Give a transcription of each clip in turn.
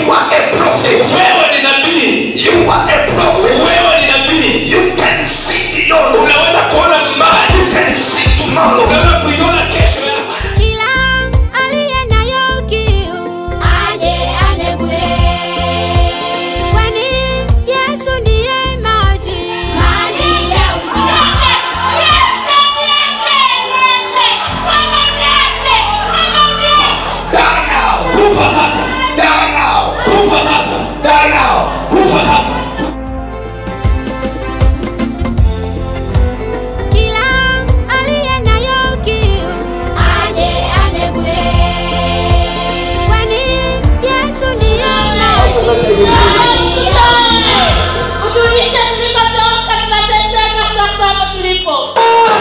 are a prophet. wewe ni nabii You are a prophet. wewe ni nabii You can see beyond. unaweza kuona mbali You can see tomorrow. unaweza kuiona kesho yako Kila aliye nayo kiu aje anegure, kwani Yesu ndiye maji maji ya uzima. Die now. kufa sasa Die now. kufa sasa Die now. kufa sasa Kila aliye nayo kiu aje anegure, kwani Yesu ndiye maji Uturudishe tulipotoka, tunateseka sasa hapa tulipo.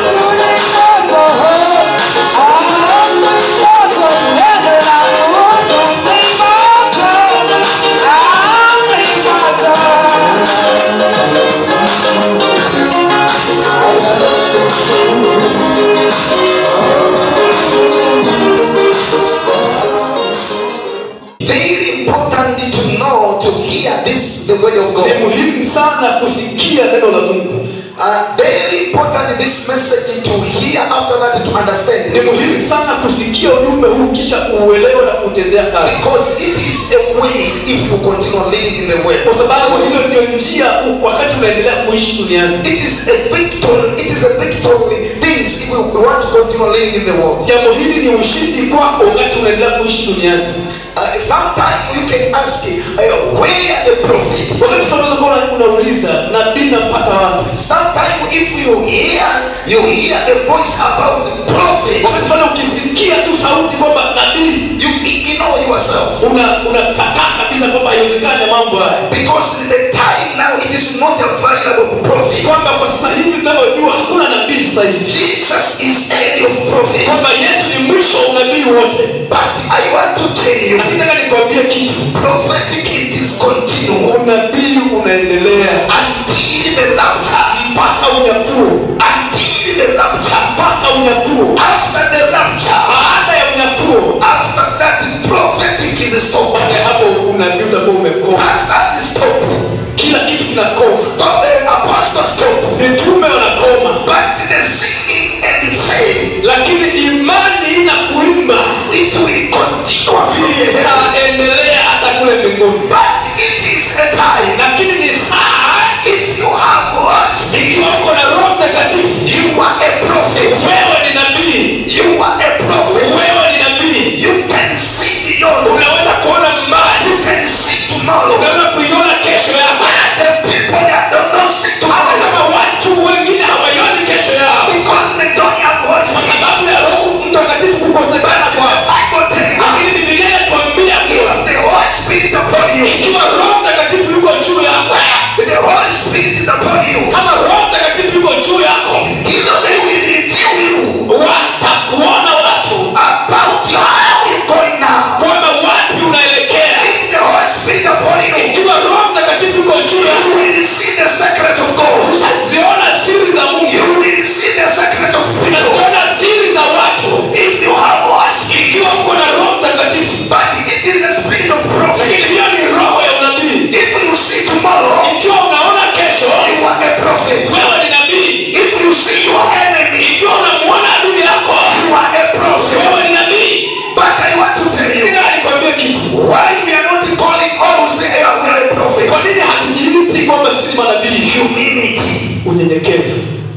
Very important to know to hear this the word of ni God. muhimu sana kusikia neno la mungu Uh, very important this message to hear after that to understand ni this. muhimu sana kusikia ujumbe huu kisha uelewe na kutendea kazi Because it is a way if you continue living in the way. kwa sababu hiyo ndio njia u- wakati unaendelea kuishi duniani It is a victory. It is a victory things if you want to continue living in the world. jambo hili ni ushindi kwako wakati unaendelea kuishi duniani Uh, sometimes you can ask, uh, where the prophet? wakati tunaweza kuwa unauliza nabii nampata wapi Sometimes if you hear, you hear a voice about the prophet, wakati fulani ukisikia tu sauti kwamba nabii you ignore yourself. una unakataa kabisa kwamba haiwezekani mambo haya Because the time now it is not available prophet. kwamba kwa sasa hivi tunavyojua hakuna nabii sasa hivi Jesus is end of prophet. kwamba yesu ni mwisho wa unabii wote But I want to tell you, nakitaka nikwambie kitu prophetic it is continual unabii unaendelea until the rapture. mpaka unyakuo Until the rapture. mpaka unyakuo After the rapture, baada ya unyakuo after that prophetic is stopped. baada ya hapo unabii utakuwa umekoma Pastor is stopped. kila kitu kinakoma Stop the apostle stop. mitume wanakoma But the singing and the faith, lakini imani na kuimba it will continue from here. itaendelea hata kule mbinguni But it is a time. lakini ni saa If you have what speak, ikiwa uko na roho mtakatifu you are a prophet. wewe ni nabii You are a prophet. wewe ni nabii You can see beyond. unaweza kuona mbali You can see tomorrow. unaweza kuiona kesho yako The people that don't know see hata tomorrow kama watu wengine hawaioni kesho yao because they don't have what kwa speak. sababu ya roho mtakatifu kukosekana kwao Bible tells lakini us bibilia inatuambia kuwa if the Holy Spirit upon you, ikiwa roho mtakatifu yuko juu yako the Holy Spirit is upon you, kama roho mtakatifu yuko juu yako you know they will review you watakuona watu about you, how you going now. kwamba wapi unaelekea If the Holy Spirit upon you, ikiwa roho mtakatifu yuko juu you yako will see the secret of God. utaziona siri za mungu You will see the secret of people. utaziona siri za watu If you have Holy Spirit, ikiwa uko na roho mtakatifu but it is the spirit of lakini prophet. hiyo ni roho ya unabii If you see tomorrow, ikiwa unaona kesho you are a prophet. wewe ni nabii If you see your enemy, ikiwa unamuona adui yako you are a prophet. wewe ni nabii But I want to tell you, ningaa nikwambie kitu why we are not calling all who say, hey, we are a prophet. kwa nini hatujiiti kwamba sisi manabii Humility. unyenyekevu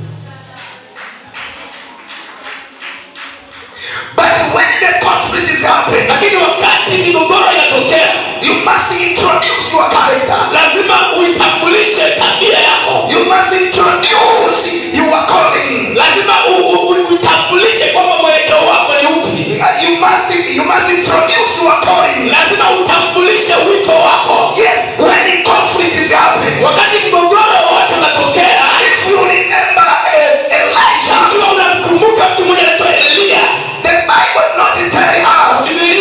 But when the conflict is happening, lakini wakati migogoro inatokea you must introduce your character. lazima uitambulishe tabia yako You must introduce your calling. lazima u- u- u- uitambulishe kwamba mwelekeo wako ni upi Uh, You must you must introduce your calling. lazima utambulishe wito wako Yes, when the conflict is happening. wakati mgogoro wote unatokea If you remember uh, Elijah, ikiwa unamkumbuka mtu mmoja anaitwa eliya the Bible not telling us bibilia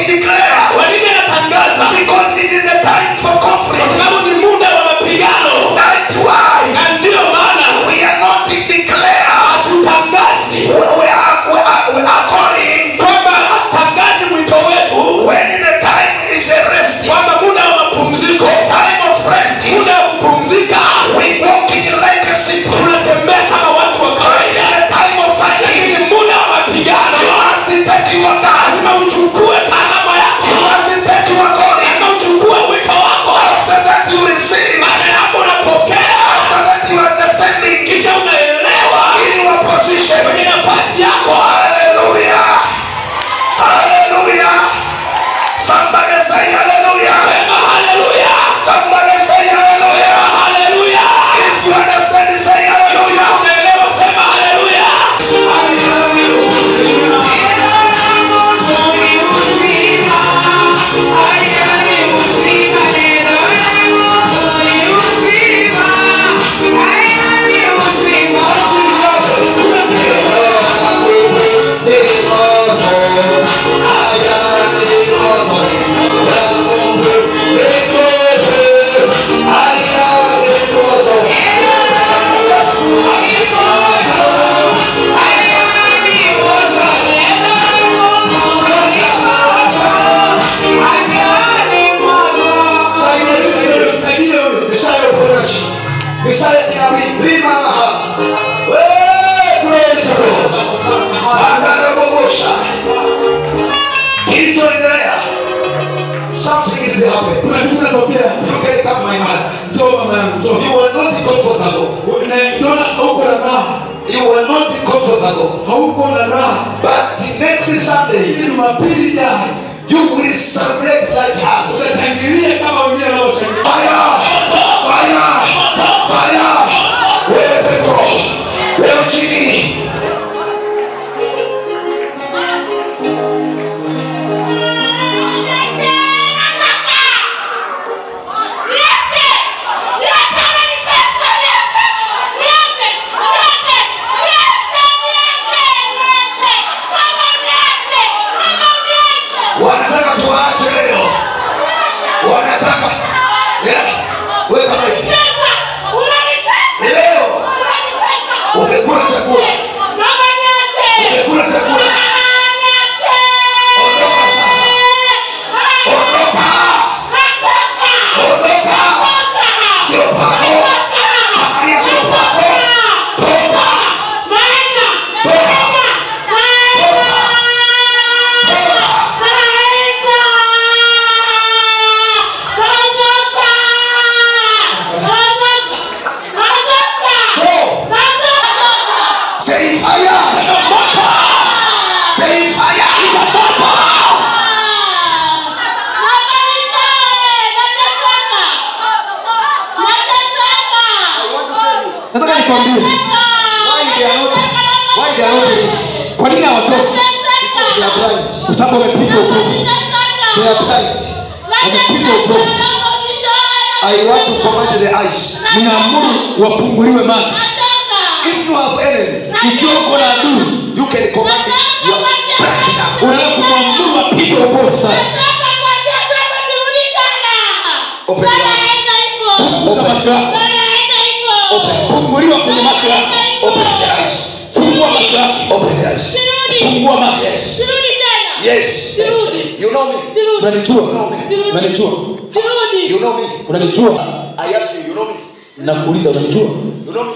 declare? kwa nini anatangaza Because it is a time for kwa conflict. sababu ni muda wa mapigano That's why na ndiyo maana we are not declare. hatutangazi We, we are, we are, we are calling kwamba hatutangazi mwito wetu when the time is a resting, kwamba muda wa mapumziko time of resting. muda wa kupumzika We walking like a simple. tunatembea kama watu wa In kawaida the time of fighting, lakini muda wa mapigano you must take your time. lazima uchukue kalama yako You must take your calling. lazima uchukue wito wako After that you receive. baada ya hapo unapokea After that you understanding kisha unaelewa in your position. kwenye nafasi yako Hallelujah. Hallelujah. Somebody say hallelujah. sema haleluya Somebody say hallelujah. haleluya If you understand, say hallelujah. unaelewa sema haleluya Misalnya kita terima mahal. Weh, glory to God. Anda bogosha. Kilichoendelea. Something is happening. kuna kitu kinatokea You can come my mother. njoo mama yangu njoo You were not comfortable. unaona hauko na raha You were not comfortable. hauko na raha But next Sunday, ili jumapili ijayo you will celebrate like us. utashangilia kama wengine wanaoshangilia Fire! Fire! Fire! Wewe pepo. Wewe chini. Wanataka tuache leo. Wanataka. Yeah. Wewe kama hivi. Leo umekula chakula. Umekula chakula. Ondoka sasa. Ondoka. Ondoka. Sio pako. Samaria sio pako. Toka. Go. Say fire. Say fire. nataka nikwambie Why they are not why they are not released? kwa nini hawatoki They are blind. kwa sababu wamepigwa upofu They are blind. I want to command the eyes. ninaamuru wafunguliwe macho If you have enemy, ikiwa uko na adui you can command it. You are blind now. unaweza kumwamuru apigwe upofu sasa funguza macho yako funguliwa kwenye macho yako Open the eyes. fungua macho yako Open the eyes. fungua macho Yes. You know me. unanijua unanijua You know me. unanijua I ask you, you know me. nakuuliza unanijua You know me.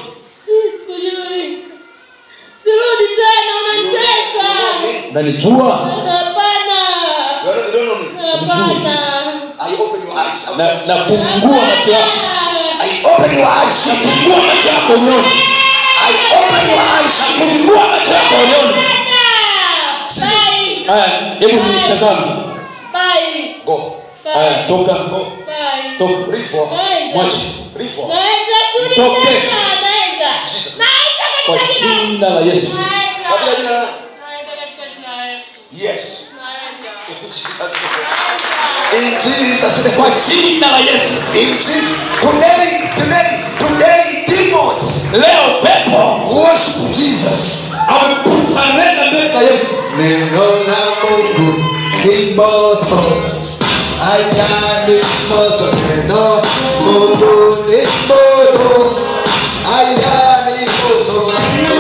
Sirudi tena, You know unanicheza. me. unanijua Hapana. You don't, you don't know me. Hapana. I open your eyes. na nafungua macho yako I open your eyes. fungua macho yako unione I open your eyes. fungua macho yako unione Bye. haya hebu nitazame Bye. Go. haya toka Go. Bye. toka Reform. mwache Reform. Naenda sirudi Toke. tena, naenda. Jesus. Naenda kwa katika jina. jina la yesu Naenda. Katika jina la nani? Naenda katika jina la Yesu. Yes. Naenda. In Jesus' name. kwa jina la yesu In Jesus. Today, today, today, demons leo pepo worship Jesus. amemsarenda mbele za yesu Neno la Mungu ni moto aya ni moto neno mungu ni moto aya ni moto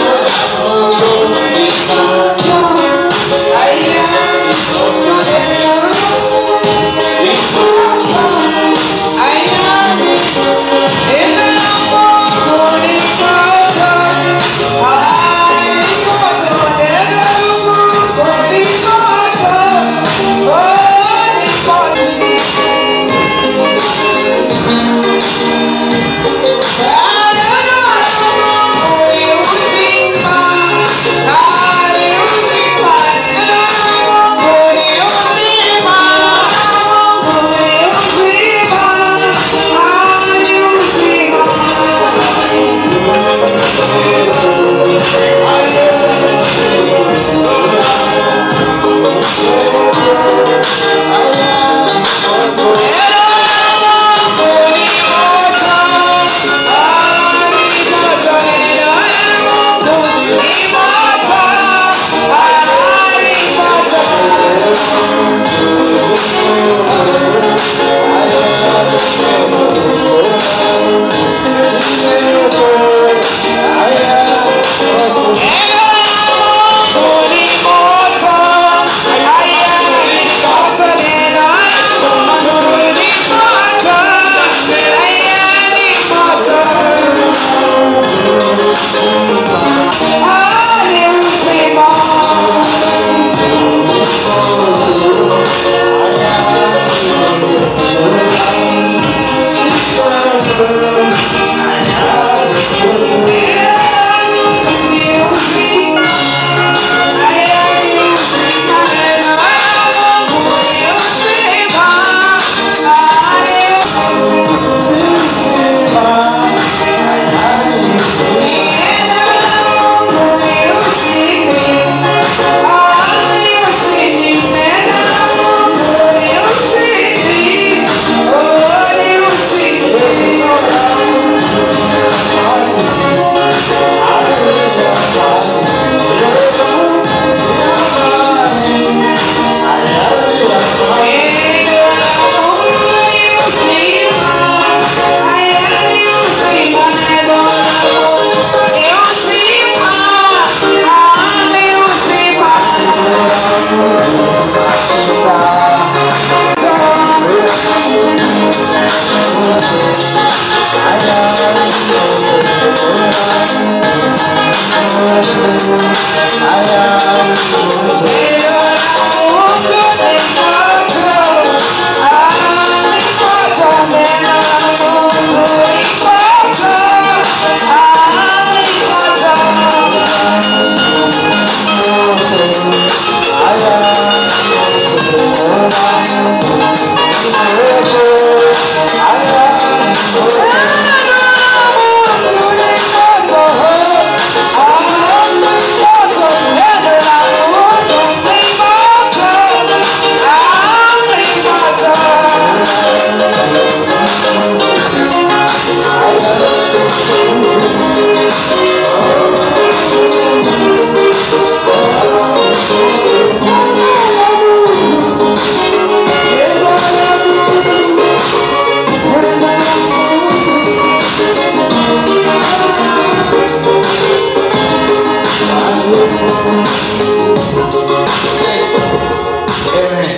Amen.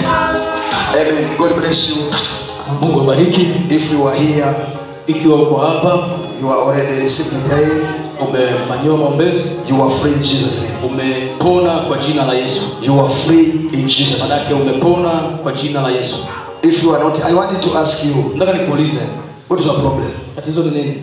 Amen. God bless you. mungu abariki If you are here, ikiwa uko hapa you are already receiving prayer. umefanyiwa maombezi You are free in Jesus' name. umepona kwa jina la yesu You are free in Jesus' name. manake umepona kwa jina la yesu If you are not, I wanted to ask you, nataka nikuulize what is your problem? tatizo ni nini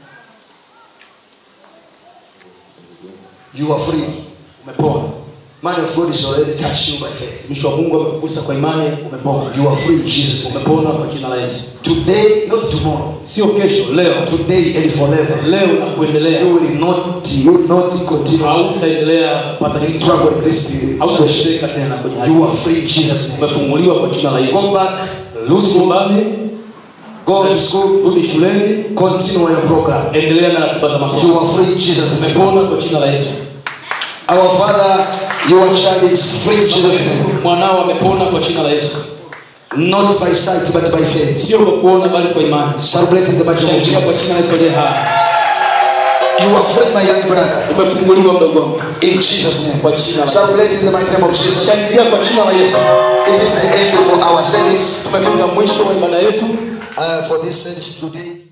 You are free. umepona Man of God is already touched you by faith. mtumishi wa mungu amekugusa kwa imani umepona You are free in Jesus' name. umepona kwa jina la yesu Today, not tomorrow. sio kesho leo Today and forever. leo na kuendelea You will not, you will not continue hautaendelea kupata in kitu trouble with this situation. hautateseka tena kwenye hali You are free in Jesus' name. umefunguliwa kwa jina la Go yesu back to rudi school. nyumbani Go to school. rudi shuleni Continue your program. endelea na ratiba za You masomo are free in Jesus' name. umepona kwa jina la yesu Our Father Your child is free in Jesus' name. mwanao amepona kwa jina la yesu Not by sight, but by faith. sio kwa kuona bali kwa imani Celebrate in the mighty name of shangilia kwa Jesus. jina la yesu aliye hai You are free, my young brother. umefunguliwa mdogo wangu In Jesus' name. kwa jina la Celebrate in the mighty name of Jesus. shangilia kwa jina la yesu It is the end for our service tumefika mwisho wa ibada yetu uh, for this service today.